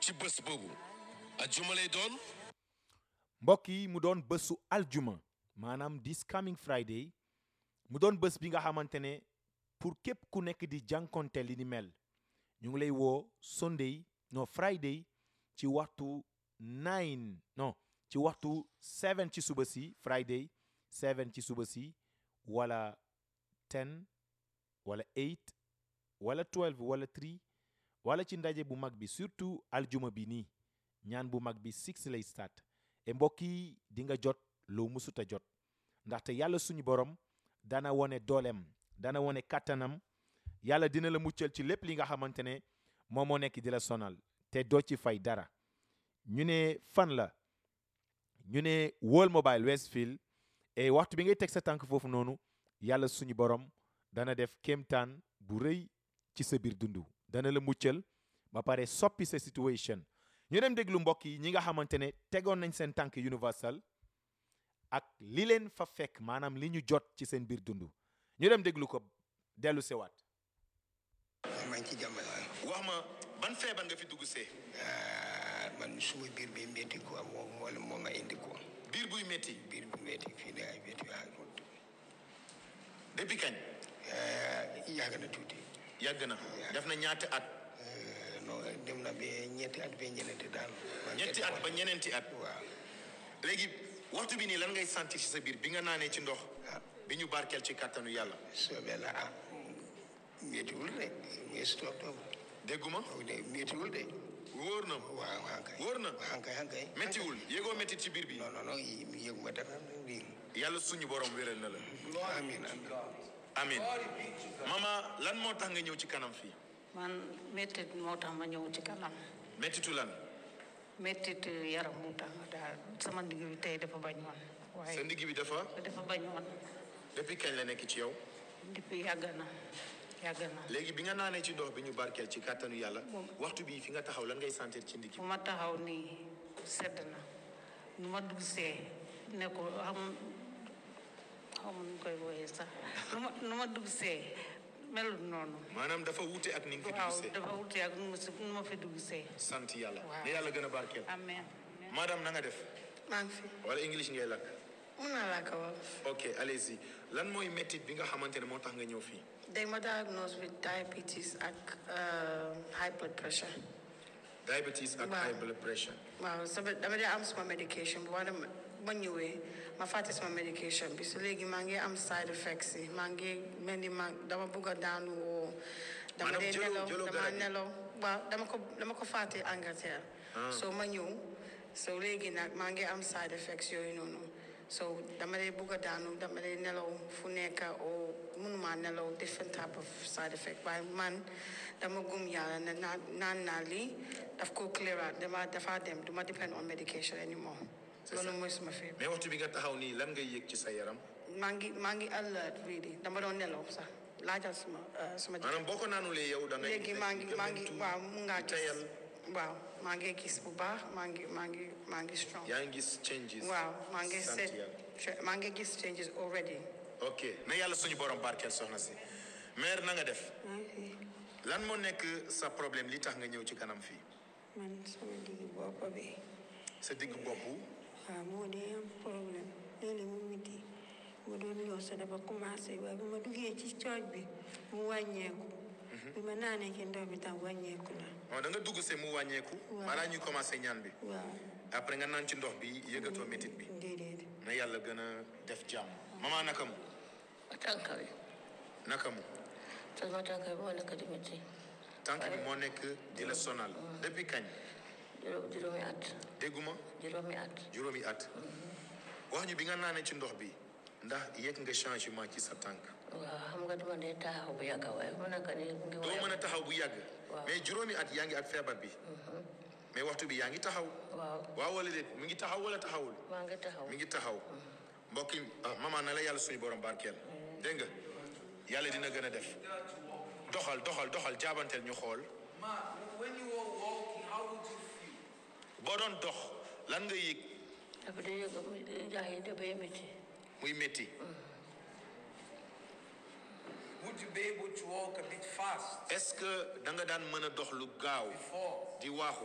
ci bés boobu ajjuma lay doon mbokk yi mu doon bésu aljuma maanaam this coming Friday mu doon bés bi nga xamante ne pour képp ku nekk di jànkonte li ni mel ñu ngi lay woo Sunday non Friday ci waxtu nine non ci waxtu seven ci suba si Friday seven ci suba si wala ten wala eight wala twelve wala three wala ci ndaje bu mag bi surtout aljuma bi nii ñaan bu mag bi six lay start e mbokk yi di nga jot loo musuta jot ndaxte yàlla suñu borom dana wone dooleem dana wone kàttanam yàlla dina la muccal ci lépp li nga xamante ne moom moo nekk di la sonal te doo ci fay dara ñu ne fan la ñu ne World Mobile Westfield et waxtu bi ngay teg sa tànk foofu noonu yàlla suñu borom dana def kéemtaan bu rëy ci sa biir dundu dana la muccal ba pare soppi sa situation ñu dem déglu mbokk yi ñi nga xamante ne tegoon nañ seen tànk universal ak li leen fa fekk maanaam li ñu jot ci seen biir dundu ñu dem déglu ko dellu sewaat maa ngi ci jàmm wax ma ban feebar nga fi dugg see ah man suma biir bi métti quoi moom moo la moo ma indi quoi biir buy métti biir bu métti fii ne ay métti waaw depuis kañ yàgg na tuuti yàgg na def na ñaati at Eh, non dem na ba ñetti at ba ñeneenti daal man ñetti kenn at ba ñeneenti at waaw léegi waxtu bi nii lan ngay sentir ci sa biir bi nga naanee ci ndox bi ñu barkeel ci kàttanu yàlla soobee la ah méttiwul de mais stop top dégguma de méttiwul de wóor na waaw waaw kay wóor na waaw kay waaw kay méttiwul yégoo métti ci biir bi non non non yi yëguma dara lii yàlla suñu borom wéral na la amiin amiin amin mama lan moo tax nga ñëw ci kanam fii man mettit moo tax ma ñëw ci kanam méttitu lan mettit yaram moo tax daal sama ndigg bi tey dafa bañ woon sa waaye ndigg bi dafa dafa bañ woon depuis kañ la nekk ci yow depuis yàgg na yàgg na léegi bi nga naanee ci ndox bi ñu barkeel ci kàttanu yàlla waxtu bii fi nga taxaw lan ngay sentir ci ndigg fu ma taxaw nii sedd na nu ma dugg see ne ko xam xam nu koy wooyee sax nu ma nu ma dugg see melut noonu maanaam dafa wuute ak ni nga fi waaw dugg see dafa wuti ak nu ma si nu ma fi dugg see sant yàlla Waaw. ne yàlla gën a barkeel amen madame na nga def maa ngi fi wala english ngay lakk mun naa laa ko wolof ok allez-y lan mooy méttit bi nga xamante ne moo tax nga ñëw fii dañ ma diagnose with diabetes ak uh, high blood pressure diabetes ak Waaw. high blood pressure waaw sama dama dee am sama medication bi waaye dama ma ñëwee ma fàtte sama medication bi so léegi maa ngi am side effects yi maa ngi mel ni ma dama bugg a daanu woo dama Maanaam dee jëloo- nelaw jëloo dama garab yi? nelaw waaw dama ko dama ko fàtte Angleterre so ma ñëw so léegi nag maa ngi am side effects yooyu noonu so dama dee bugg a daanu dama dee nelaw fu nekk o mënuma nelaw different type of side effect waaye man dama gum yàlla ne naan naan naa lii daf ko clear out dama dafa dem duma depend on medication anymore loolu mooy suma feebar mais waxtu bi nga taxaw nii lan ngay yëg ci sa yaram maa ngi maa ngi alert really dama doon nelaw sax laajal suma uh, suma jëkkër. maanaam boo ko naanulee yow da ngay léegi maa ngi maa ngi gëmmentu, waaw mu ngaa di gis tayal waaw maa ngi gis bu baax maa ngi maa ngi maa ngi strong yaa ngi gis changes waaw maa ngi sant set yàlla. maa ngi gis changes already ok na yàlla suñu borom barkeel soxna si mère na nga def lan moo nekk sa problème li tax nga ñëw ci kanam fii man sama digg bopp bi sa digg bopp waaw moo dee am problème léeg-léeg mu miti mu doon ñëw sa dafa commencé waaye bi ma duggee ci cooj bi mu wàññeeku bi ma naanee ci ndox bi tam wàññeeku na waaw da nga dugg see mu wàññeeku Waaw. balaa ñuy commencé ñaan bi waaw après nga naan ci ndox bi yëgatoo métit bi déedéet na yàlla gën a def jàmm maman naka mu tànka bi naka mu sama tànka bi moo nekk di métti tànk bi moo nekk di la sonal depuis kañ juróom juróomi at dégguma juróomi at juróomi at wax ñu bi nga naanee ci ndox bi ndax yëg nga changement ci sa tànk waaw xam nga dama dee taxaw bu yàgg waaye mu nekk ni mu ngi doo mën a taxaw bu yàgg Waaw. mais juróomi at yaa ngi ak feebar bi mais waxtu bi yaa ngi taxaw waaw waaw wala déet mi ngi taxaw wala taxawul maa ngi taxaw mi ngi taxaw mbokk yi ah, maman na la yàlla suñu borom barkeel dégg nga yàlla dina gën a def doxal doxal doxal jaabanteel ñu xool Ma, when you were walking, how would you feel? boo doon dox lan nga yëg dafa dee yëg mu jax yi dafay métti muy métti Would you be able to walk a bit fast est-ce que da nga daan mën a dox lu gaaw before? di waaxu